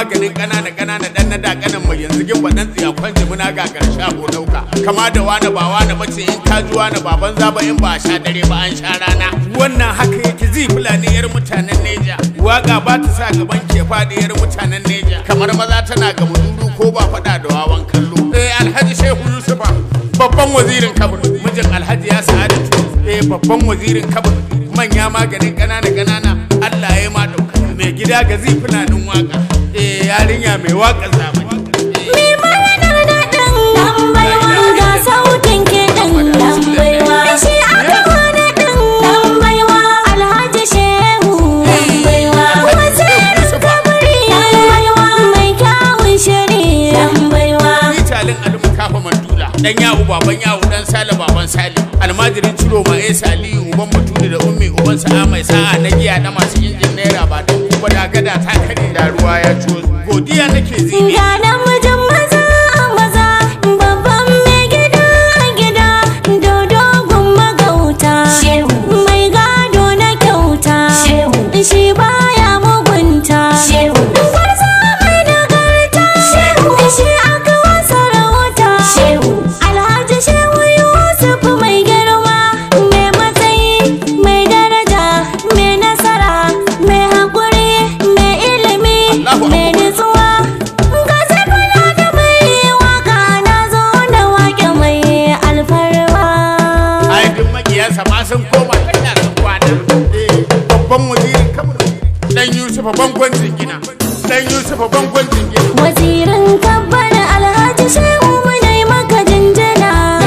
maganin ƙanana ƙanana dan na da kanan mai yanzu gin baɗan tsiya kwanje muna ga ƙarshe ko ɗauka kama da wani ba wani bace in ka ji wani baban zaba in ba a sha dare ba an sha rana wannan haka yake zi fulani yar mutanen neja waka ba ta sa gaban ke faɗi yar mutanen neja kamar maza tana gaba dudu ko ba faɗa da wawan kallo eh alhaji shehu yusufa babban wazirin kabir mijin alhaji ya sa'adatu eh babban wazirin kabir manya maganin ƙanana ƙanana Allah ya yi ma ɗauka mai gida ga zifinanin waka eh yarinya mai waka zamani Mi maganar daɗin ɗan baiwa ga sautin kiɗan ɗan baiwa. Shi aka wani ɗin ɗan baiwa Alhaji Shehu ɗan baiwa. Wazirin kabari ɗan baiwa mai kyawun shiri ɗan baiwa. Italin alimu kafa mandula dan yahu baban yahu dan sale baban sale almajirin ciro ma eh sali uban batuli da ummi uban sa'a mai sa'a na giya na masu injin naira ba dan kuma da gada ta kare da ruwa ya ciwo godiya nake zibi Ga namijin maza maza babban mai gida gida dodogun magauta mai gado na kyauta shi baya mugunta gwarza mai nagarta shi aka wasa rahoto alhaji shehu yusuf mai girma mai matsayi mai daraja mai nasara mai haƙuri mai ilimi Allahu mai Akbar. nutsuwa ga kula da mai waka na zo da wake mai alfarma ai duk makiyansa ma sun koma kanya sun kwana eh babban wazirin kamar dan yusufa bangon jingina dan yusufa bangon jingina wazirin kabbar alhaji shehu munai maka jinjina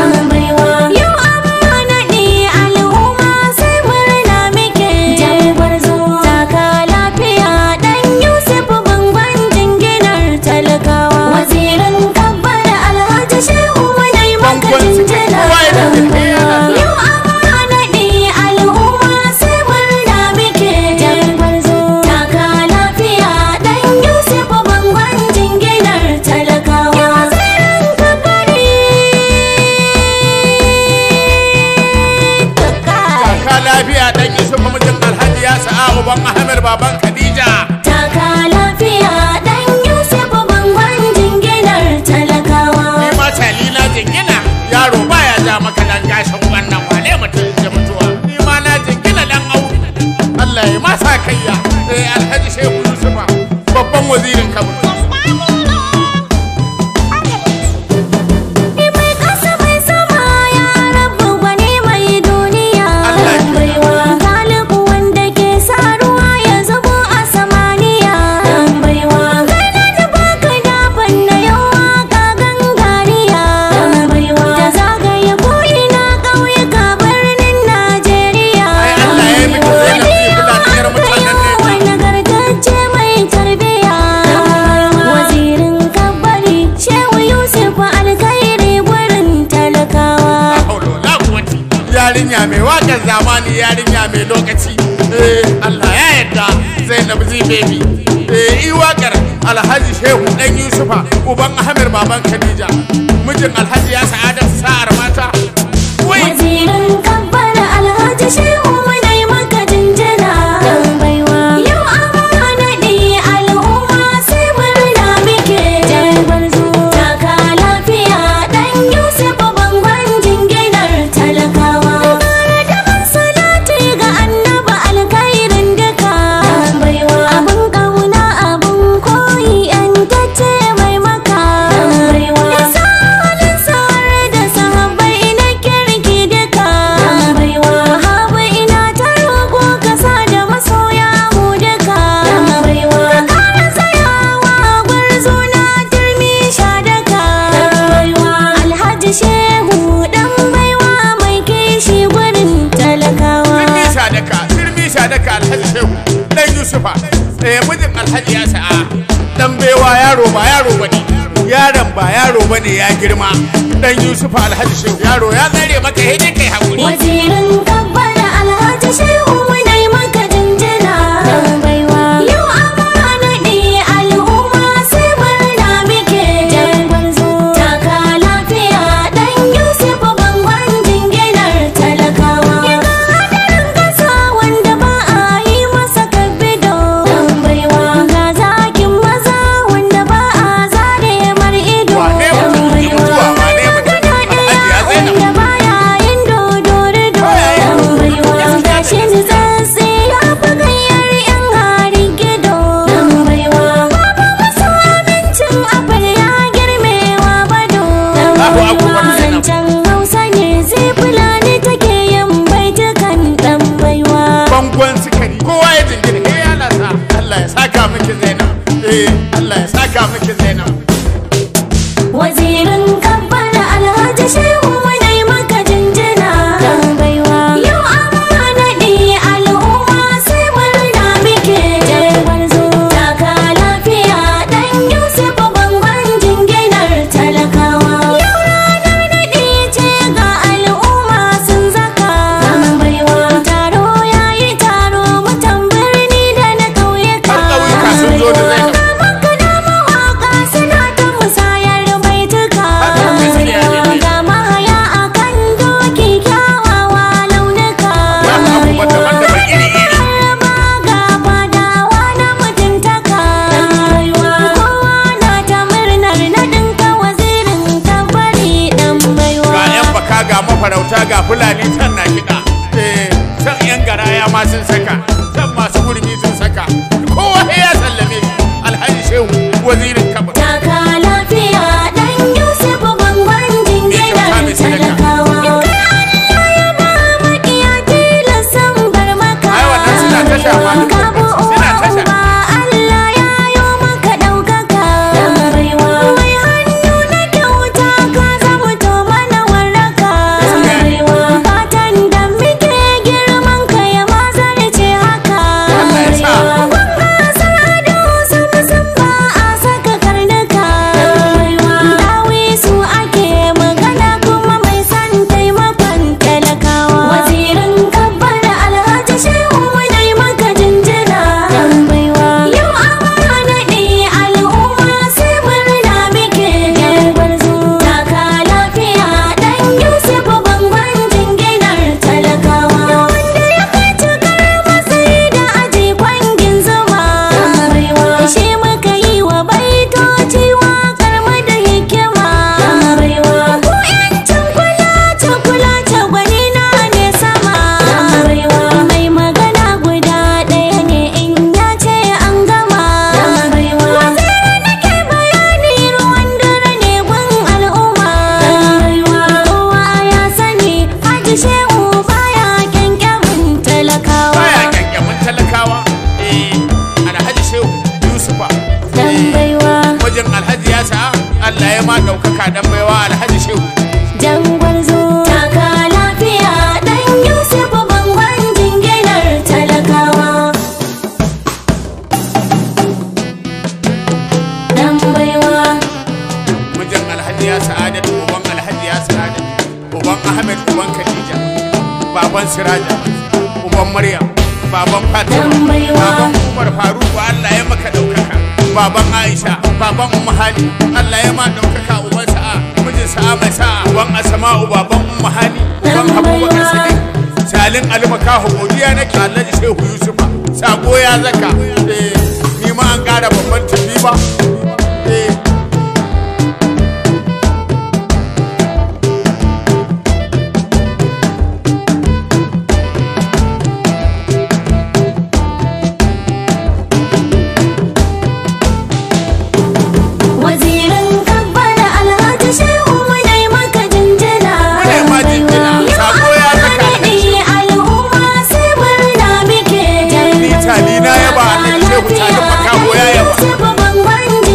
yau amma naɗi al'umma sai murna muke jambar zo taka lafiya dan yusuf bangon jinginar talakawa wazirin kabbar alhaji shehu munai maka Bangon su jinjina kowa ya da tafiya. yau amma naɗi al'umma sai murna muke jambar zo taka lafiya dan yusuf bangon jinginar talakawa wazirin kabari ka lafiya dan yusufa mijin alhaji ya sa'a uban ahmed baban khadija taka lafiya dan yusuf bangon jinginar talakawa ni ma salila jingina yaro baya ja maka dan gashin wannan wale mutum ya mutuwa ni ma na jingina dan au Allah ya masa kayya eh alhaji shehu yusufa babban wazirin kabir mai ƙasa mai sama ya rabu gwani mai duniya Allah ya baiwa galibu wanda ke sa ruwa ya zubo a samaniya baiwa gana da baka daban na yawa ka gangariya baiwa da zagaye ko'ina ƙauyuka birnin Najeriya Ai, Allah ya yi miki zainab zai kula da yar mutanen ne. wani gargajiya mai tarbiya wazirin kabari shehu yusuf alkhairi gurin talakawa haula la quwwati yarinya mai wakar zamani yarinya mai lokaci eh Allah ya yarda Zainab zi baby eh i wakar Alhaji Shehu dan Yusufa uban Ahmed baban Khadija mijin Alhaji ya sa'adar sa'ar mata wai wazirin kabbar alhaji shehu munai maka jinjina baiwa yau amma naɗi al'umma sai murna muke jarbar zo taka lafiya dan yusuf bangon jinginar talakawa Kara da salati ga annaba alkhairin duka baiwa abun kauna abun koyi yantacce mai maka baiwa isa halin sa'ar da sahabbai na kirki duka baiwa habu ina ta roƙo kasa da masoya mu duka baiwa ƙara tsayawa gwarzo na turmi sha daka baiwa alhaji shehu dan baiwa mai kishi gurin talakawa Sirmi sadaka sirmi sadaka Alhaji Shehu dan Yusufa eh mijin Alhaji ya sa'a dan baiwa yaro ba yaro bane yaron ba yaro bane ya girma dan Yusufa Alhaji Shehu yaro ya tsare maka hede kai hakuri wazirin kabbar alhaji shehu munai maka jinjina baiwa yau amma naɗi al'umma sai murna muke jarbar zo taka lafiya dan yusuf bangon jinginar talakawa yaga hadarin kasa wanda ba a yi masa kabido baiwa ga zakin maza wazirin kabbar alhaji shehu munai maka jinjina dan baiwa yau amma naɗi al'umma sai murna muke gwarzo taka lafiya dan yusuf bangon jinginar talakawa yau ranar naɗi ce ga al'umma sun zaka dan baiwa taro yayi taro mutan birni da na ƙauyuka Har ƙauyuka sun zo da Zainab. Maka da mawaƙa suna ta musayar baituka Haka gaskiya ne ne. ga mahaya a kan doki kyawawa launuka Ga abubuwa daban-daban iri-iri. Harma ga fadawa na mutuntaka kowa na ta murnar naɗinka wazirin tabbari ɗan baiwa ga yan baka ga mafarauta ga fulani can na kiɗa eh can yan garaya ma sun saka can masu gurmi sun saka kowa sai ya sallame shi alhaji shehu wazirin kabar Taka lafiya ɗan Yusuf bangon jinginar mai sadaka. talakawa. In kai Allah ya ba maƙiya tilasan bar maka. Ai, wannan suna tasha ma. Ka bi Suna uwa tasha. uba, Allah ya yo maka ɗaukaka. Mai hannu na kyauta ka zamuto mana warraka. Fatan da muke girman ka ya mazarce haka. Allah ya sa. Talakawa wanda ya kai cikar matsayi da aji kwangin zuma shi muka yi wa baitoci waƙar mu da hikima ku yancin kula ta kula ta gwani na ne sama mai magana guda ɗaya ne in ya ce an gama waziri nake bayani ruwan dare ne gun al'umma kowa ya sani haji shehu baya kyankyamin talakawa baya kyankyamin talakawa eh alhaji shehu yusufa dan eh baiwa wajen alhaji ya sa Allah ya ma ɗaukaka dan baiwa alhaji shehu jan gwarzo taka lafiya dan yusuf bangon jinginar talakawa dan baiwa mijin alhaji ya sa'adatu uban alhaji ya sa'adatu uban ahmed uban khadija baban siraja uban maryam baban fatima Dan baiwa. baban umar faruku allah ya maka ɗaukaka baban aisha baban umma hali allah ya ma ɗaukaka uban sa'a mijin sa'a mai sa'a uban asma'u baban umma hali uban Dan abubakar baiwa. sadiq salin almakahu godiya nake alhaji shehu yusufa sako ya zaka eh ni ma an ƙara babban tafi ba eh wazirin kabbar alhaji shehu munai maka jinjina Munai ma jinjina, sako ya saka naɗi al'umma sai murna muke Ni tali na yaba, Alhaji Shehu Tali Makaho ya yaba. Yusuf bangon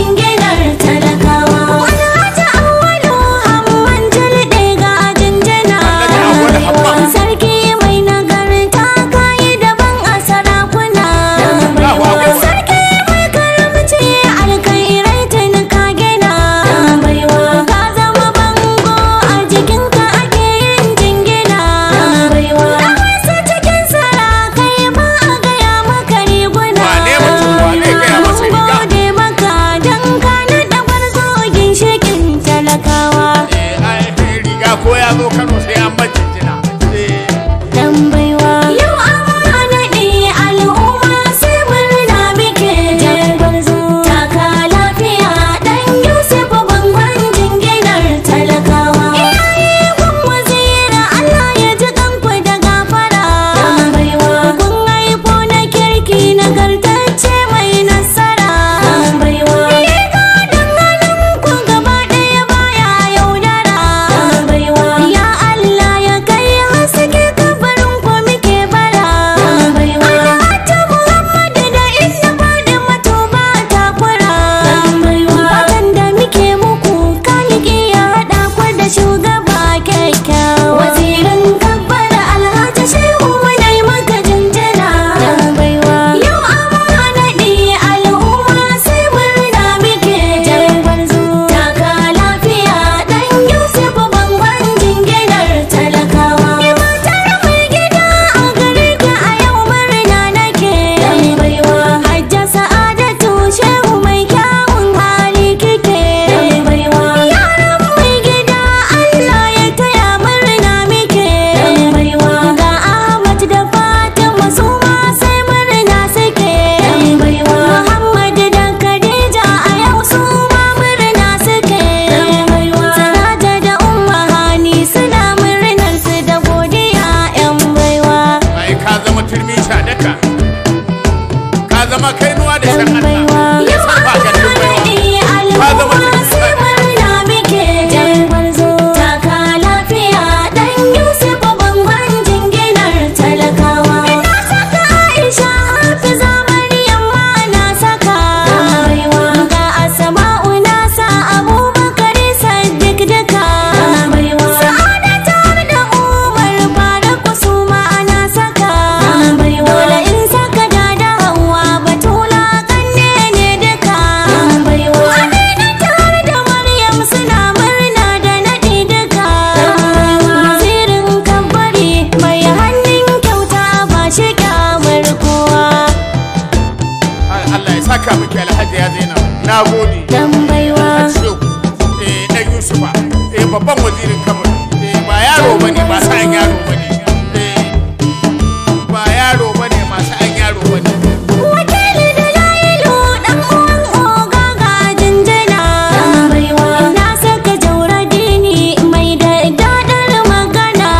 babban wazirin kabul eh ba yaro bane ba sa'an yaro bane eh ba yaro bane ma sa'an yaro bane Wakili da layilu ɗan uwan oga ga jinjina. Na saka jaura dini mai da daɗar magana.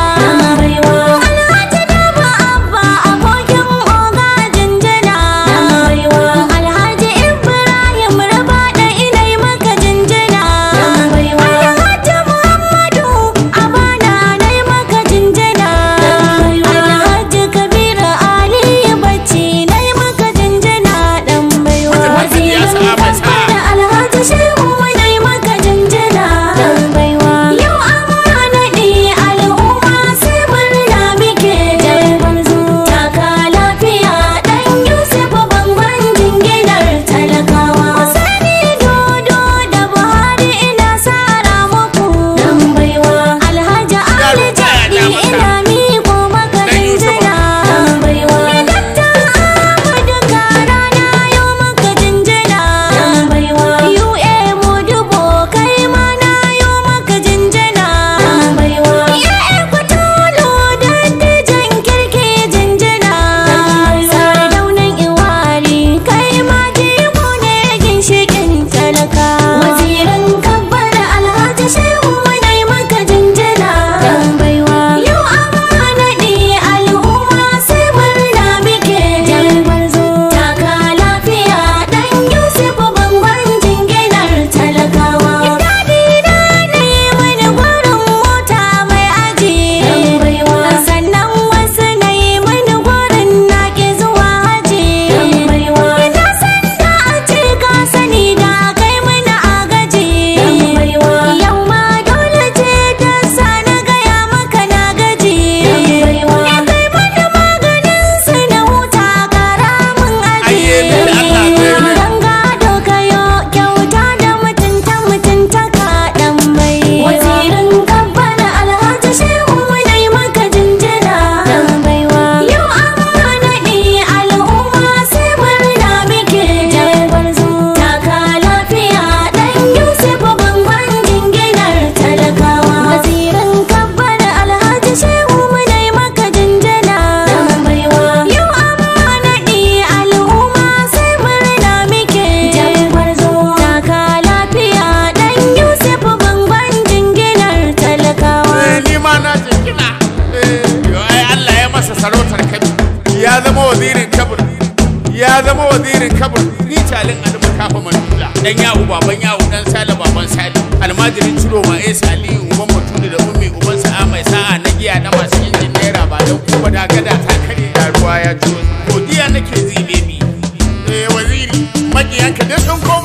Alhaji Daba Abba abokin oga jinjina. Alhaji Ibrahim raba da inai maka jinjina. Alhaji Muhammadu Abana nai maka jinjina. Alhaji Kabiru Ali Bacci nai maka jinjina dan baiwa. Mutum ya sa'a mai sa'a. da Alhaji Shehu nai maka jinjina dan baiwa. Yau an naɗi al'umma sai murna muke gwarzo. Taka lafiya ɗan Yusuf bangon jinginar talakawa. Sani dodo da Buhari ina sara muku dan baiwa. Alhaji Ali Jadi ina miko maka Dan Yusuf. jinjina dan baiwa. Dakta Ahmadu Kara na yau maka jinjina dan baiwa. UA Modubo kai ma na yau maka jinjina dan baiwa. Ya'ya Kwatolo dattijan kirki jinjina dan baiwa. Sardaunan Iwari kai ma jigo ne ginshiƙin talaka. Wazirin kabbar Alhaji Shehu nai maka jinjina dan baiwa. Yau an naɗi al'umma sai murna muke jalbar zo. Taka lafiya ɗan Yusuf bangon jinginar talakawa. Daɗi na ne wani gwarin mota mai aji dan baiwa. Sannan wasu na yi mani gwarin na ke zuwa haji dan baiwa. Ina san da a ce ka sani da kai mana agaji dan baiwa. Yau ma dole ce ta sa na gaya maka na gaji dan baiwa. Ya kai mana maganin su na huta kara mun aji. Ayye, da Allah zai yi. Dan gado kayo kyauta da mutunta mutunta ka dan bai. Wazirin kabbar Alhaji Shehu nai maka jinjina dan baiwa. Yau an naɗi al'umma sai murna muke jalbar zo. Taka lafiya ɗan Yusuf bangon jinginar talakawa. Wazirin kabbar Alhaji Shehu nai maka jinjina dan baiwa. Yau an naɗi al'umma sai murna muke jalbar zo. Taka lafiya ɗan Yusuf bangon jinginar talakawa. Eh, ni ma na jingina Eh, yo, ai Allah ya masa sarautar kabi ya zama wazirin kabul ya zama wazirin kabul ni calin alimu kafa mandula dan yahu baban yahu dan sale baban sale almajirin ciro ma eh sali uban mutune da ummi uban sa'a mai sa'a na giya na masu injin naira ba dan kuma da gada ta kare da ruwa ya ciwo godiya nake zibe bi eh waziri makiyanka duk sun koma